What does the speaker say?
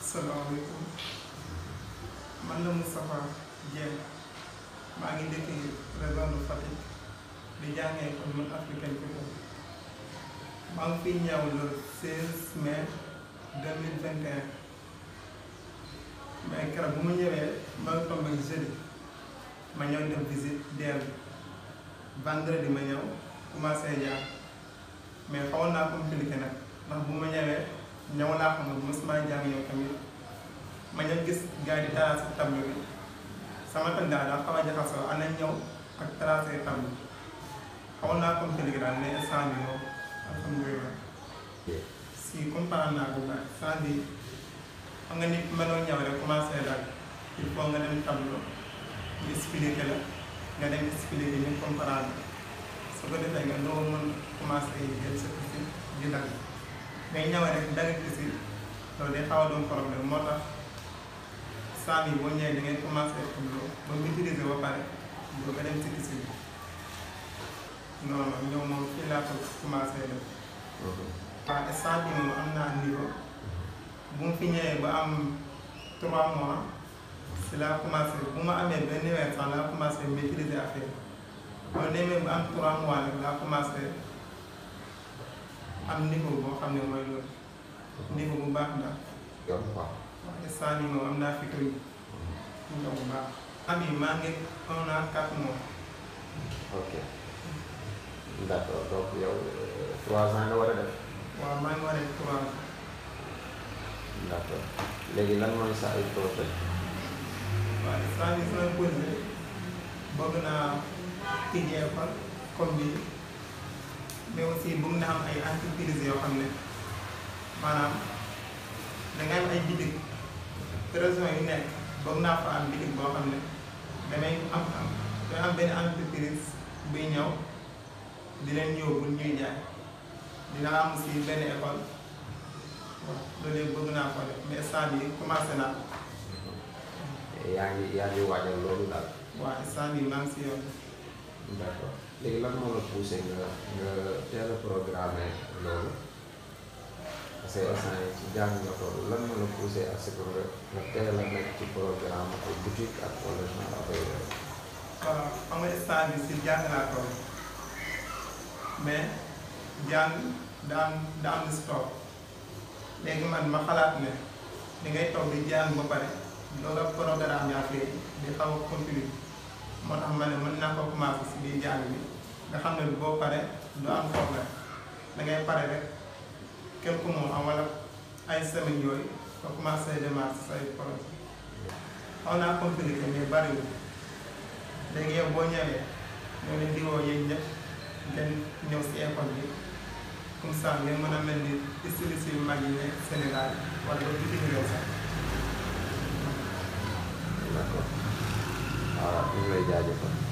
salaamaaleykum man la Moustapha Dieng maa ngi dëkk région de Fatick di jàngee kon man africaine people maa ngi fiy ñëw le 16 mai 2021 mais keroog bu ma ñëwee ma ngi tombé jeudi ma ñëw def visite DER bi vendredi ma ñëw commencé jaar mais xawoon naa compliqué nag ndax bu ma ñëwee ñëw laa xam ne mosuma jàng yow tamit ma ñëw gis gars yi di tracé tableau bi sama tënk daal daa xaw a jaxasoo ana ñëw ak tracé tableau xawoon naa compliqué daal mais instant bi moom alhamdulilah si comprendre naa ko baax instant bi xam nga nit mënoo ñëw rek commencé daal il faut nga dem tableau ñu expliqué la nga dem expliqué ñu comprendre su ko defee nga doo mën commencé jël sa kisi di dagg mais ñëw rek dagg kisi loolu day xaw a doon problème moo tax saa yi boo ñëwee da ngay commencé tableau ba maîtriser ba pare doo nga dem si kisi bi non non ñëw moom fii laa ko commencé def waaw instant bi moom am naa niveau bu mu fi ñëwee ba am 3 mois si laa commencé bu ma amee benn weer sax laa commencé maîtriser affaire boo demee ba am 3 mois nag laa commencé am niveau boo xam ne mooy loolu niveau bu baax daal yoon quoi. waaw instant bi moom am naa fi koy ñëw bu baax. am yi maa ngi un an 4 mois. ok d' accord donc yow trois ans nga war a def. waaw maa ngi war a def 3 ans. d' accord léegi lan mooy sa ay projet. waaw instant bii sama projet bëgg naa tijji école comme bii mais aussi bëgg naa am ay entreprise yoo xam ne maanaam dangay am ay bitig région yu nekk bëgg naa fa am bitig boo xam ne damay am am damay am benn entreprise buy ñëw di leen yóbbu ñuy jaay dina am aussi benn école waaw loolu yëpp bëgg naa ko def mais instant bii commencé naa ko. yaa ngi yaa ngi waajal loolu daal. waaw instant bii maa ngi si yoon. d' accord léegi lan moo la poussé nga nga teel a programmé loolu parce que instant yii ci jàng nga toll lan moo la poussé à ce que nga nga teel a nekk ci programme ay boutique ak wala genre affaire yooyu. waaw xam nga instant bi si jàng laa toll mais jàng daan daan na si toog léegi man ma xalaat ne di ngay toog di jàng ba pare loolu ak programme yaa fee di xaw a continuer moo tax ma ne mën naa ko commencé si biir jàng bi nga xam ne boo pare du am problème da ngay pare rek quelques mois am wala ay semaines yooyu nga commencé démarrer say projet xaw naa compliqué mais bariwul léegi yow boo ñëwee ñoo leen di woo yéen ñëpp ngeen ñëw si école bi comme ça ngeen mën a mel ni styliste yu mag yi ne Sénégal wala ba bitim réew sax. d' accord waaw ñu ngi lay jaajëfal.